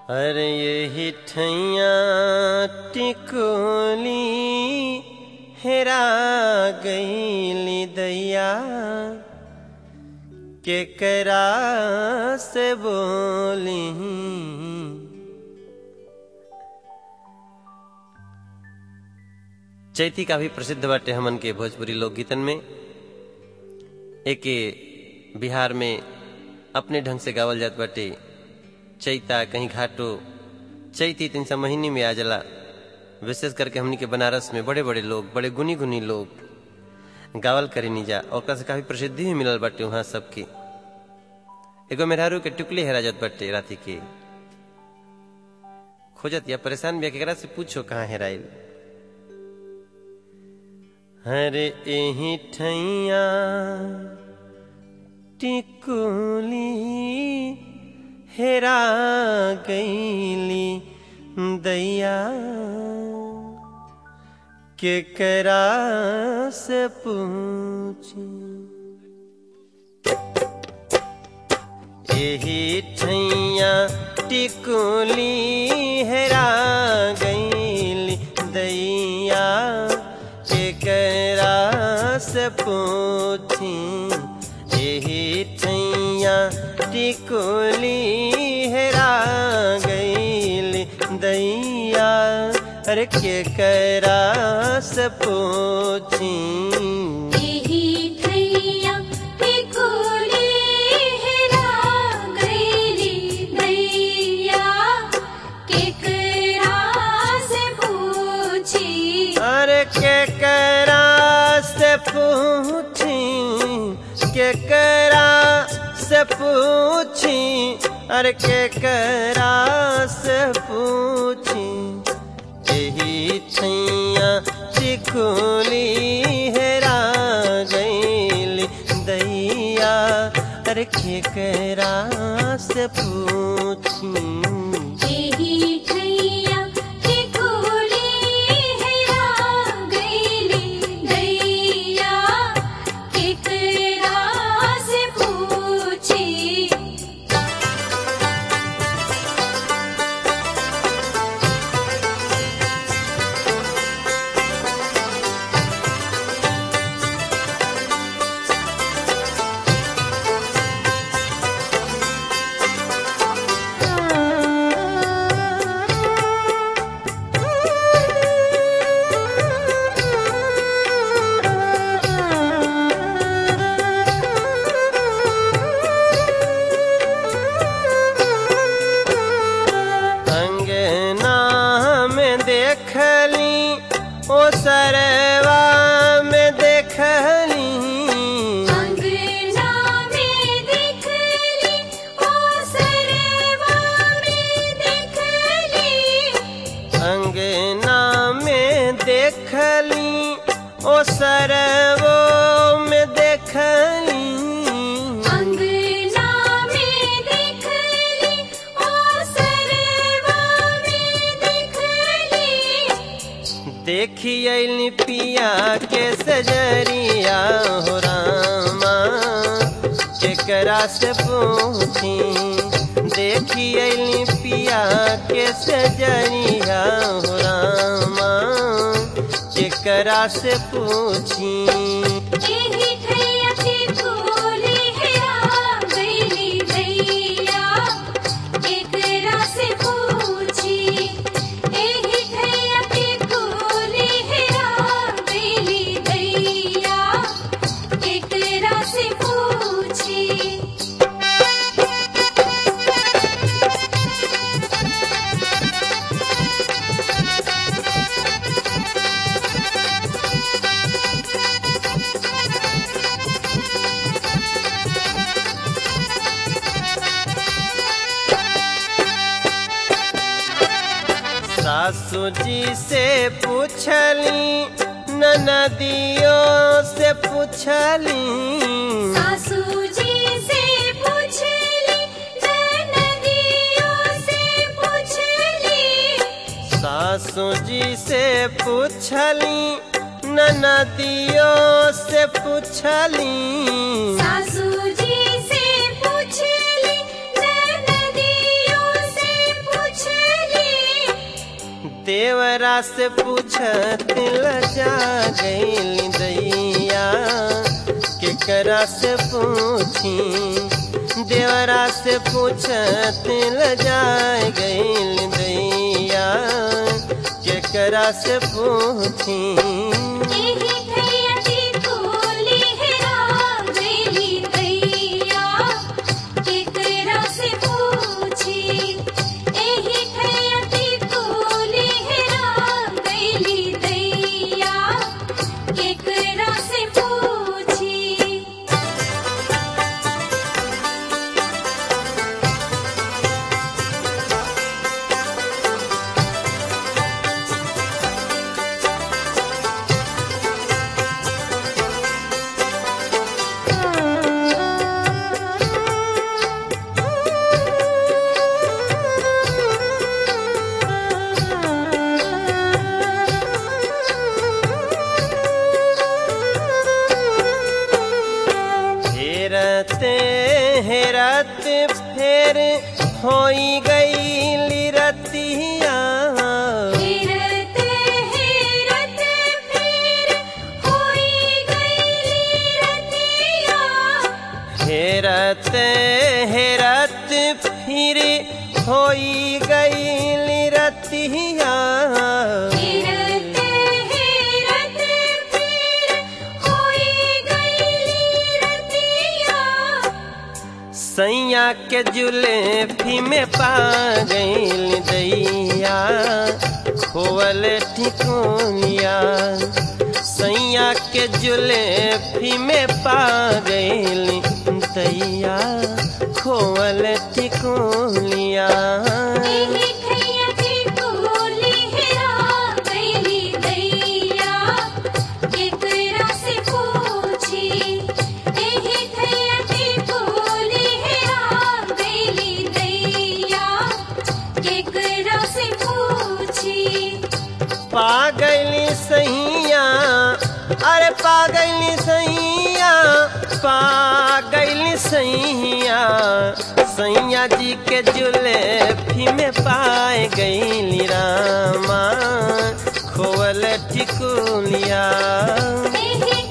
अरे ये ठैया टिकोली हेरा गईली दैया केकरा से बोली चैती काफी प्रसिद्ध बाटे हमन के भोजपुरी लोकगीतन में एके बिहार में अपने ढंग से गावल जात बाटे चैता कहीं घाटो चैती तीन सौ महीने में आ जाला विशेष करके हमनी के बनारस में बड़े बड़े लोग बड़े गुनी गुनी लोग गावल करे नीजा और से काफी प्रसिद्धि भी मिलल बाटे वहाँ सबके एगो मेहरारू के टुकले हेरा जात बाटे राती के खोजत या परेशान भी केकरा से पूछो कहाँ हेराइल हरे एही ठैया टिकुली हेरा गईली दैया केकरा से पूछी एही ठैया टिकुली हेरा गईली दैया केकरा से पूछी एही ठैया टिकुली हेरा गईली दैया अरे केकरा से पूछी एही ठैया टिकुली हेरा गईली दैया केकरा से पूछी अरे केकरा से पूछी केकरा से पूछी अरे केकरा से पूछी यही छैया चिकुली हेरा गईली दैया अरे केकरा से पूछी एही ठैया टिकुली हेरा गईली दैया केकरा से पूछी अंगना में देखली ओ सरवा में देखली अंगना में देखली ओ सरवा में देखली अंगना में देखली ओ सरवो में देखली अंगना में देखली ओ सरवा में देखली देखी अली पिया के सजरिया हो रामा केकरा से पूछी देखी अली पिया के सजरिया हो रामा केकरा से पूछी एही ठैया टिकुली हेरा गईली दैया केकरा से पूछी एही ठैया टिकुली हेरा गईली दैया केकरा से पूछी सासू जी से पूछली ननदियों से पूछली सासू जी से पूछली ननदियों से पूछली सासू जी से पूछली ननदियों से पूछली सासू जी से पूछली ननदियों से पूछ देवरा से पूछत लजा गईल दैया केकरा से पूछी देवरा से पूछत लजा गईल दैया केकरा से पूछी एही खैयती कोली हेरा गईली दैया केकरा से पूछी एही खैयती कोली हेरा गईली दैया केकरा से पूछी हेरते हेरत फेर होई गई रतिया हेरत हेरत फिर होई गईली रतिया हेरत हेरत फिर होई गई रतिया हेरत हेरत फिर होई गईली रतिया सैया के जुलेफी में पा गईल दैया खोवल ठिकोनिया सैया के जुलेफी में पा गईल दैया खोवल ठिकोनिया एही खैयती कोली हेरा गईली दैया केकरा से पूछी एही खैयती कोली हेरा गईली दैया केकरा से पूछी पागली सैया अरे पागली सैया पागली सैया सैया जी के जुलेफी में पाए गईली रामा खोवल टिकुलिया एही